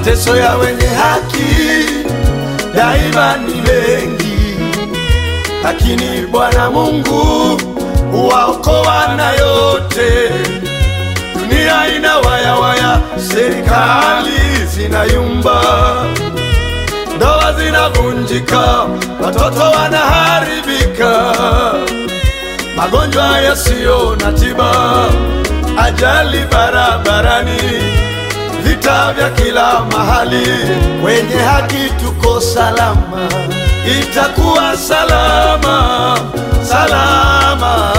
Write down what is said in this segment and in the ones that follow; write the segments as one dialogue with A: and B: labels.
A: mateso ya wenye haki daima ni mengi, lakini Bwana Mungu huwaokoa na yote. Dunia ina waya waya, serikali zinayumba, ndoa zinavunjika, watoto wanaharibika, magonjwa yasiyo na tiba, ajali barabarani, vita vya kila mahali. Wenye haki tuko salama, itakuwa salama, salama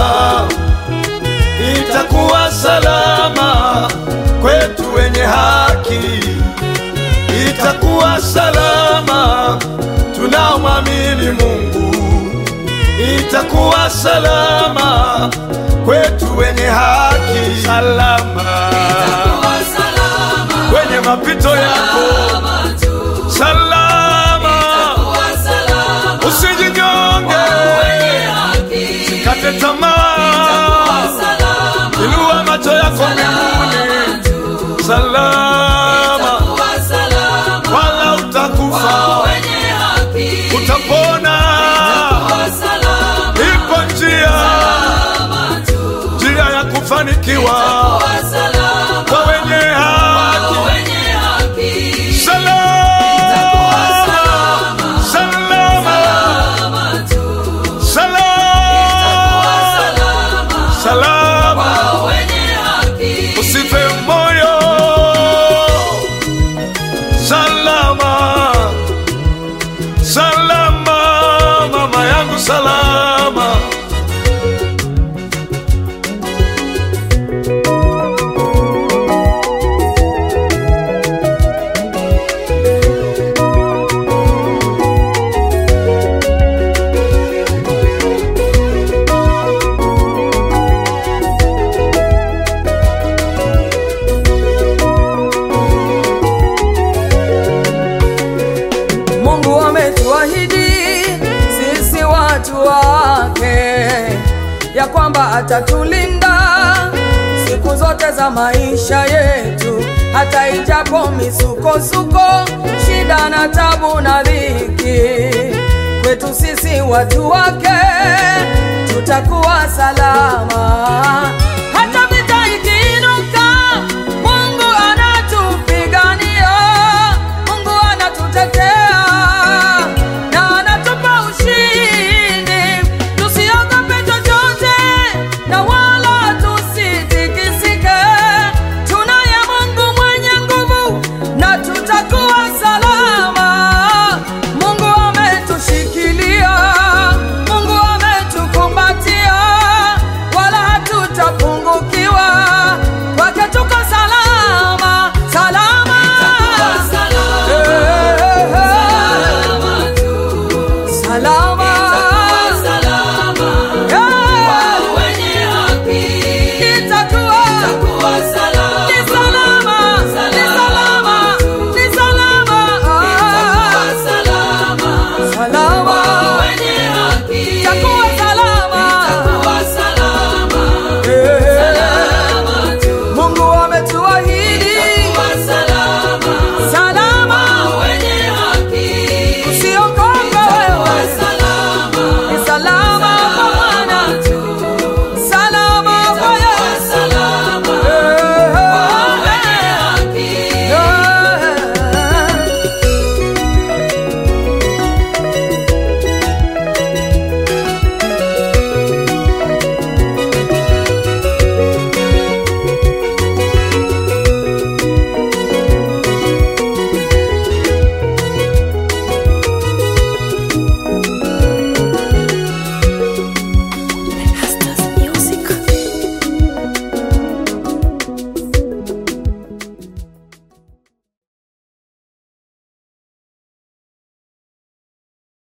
A: itakuwa salama kwetu wenye haki, itakuwa salama tunaomwamini Mungu, itakuwa salama kwetu wenye haki, salama
B: Itakuwa salama,
A: kwenye mapito yako,
B: salama tu.
A: salama
B: Itakuwa salama,
A: usijinyonge,
B: wenye haki.
A: kate tamaa,
B: Itakuwa salama,
A: inua macho yako mbinguni,
B: tu.
A: salama
B: Itakuwa salama,
A: wala utakufa,
B: wenye haki.
A: utapona.
B: Itakuwa salama,
A: Ipo njia,
B: tu.
A: njia ya kufanikiwa
B: Itakuwa salama,
A: kwa wenye haki.
B: wenye haki.
A: Salama,
B: salama,
A: salama,
B: salama tu. Itakuwa
A: salama,
B: salama,
A: salama.
B: wenye haki.
A: Usife moyo, salama, salama, mama yangu salama.
C: Mungu ametuahidi sisi watu wake ya kwamba atatulinda siku zote za maisha yetu, hata ijapo misukosuko, shida na tabu na dhiki, kwetu sisi watu wake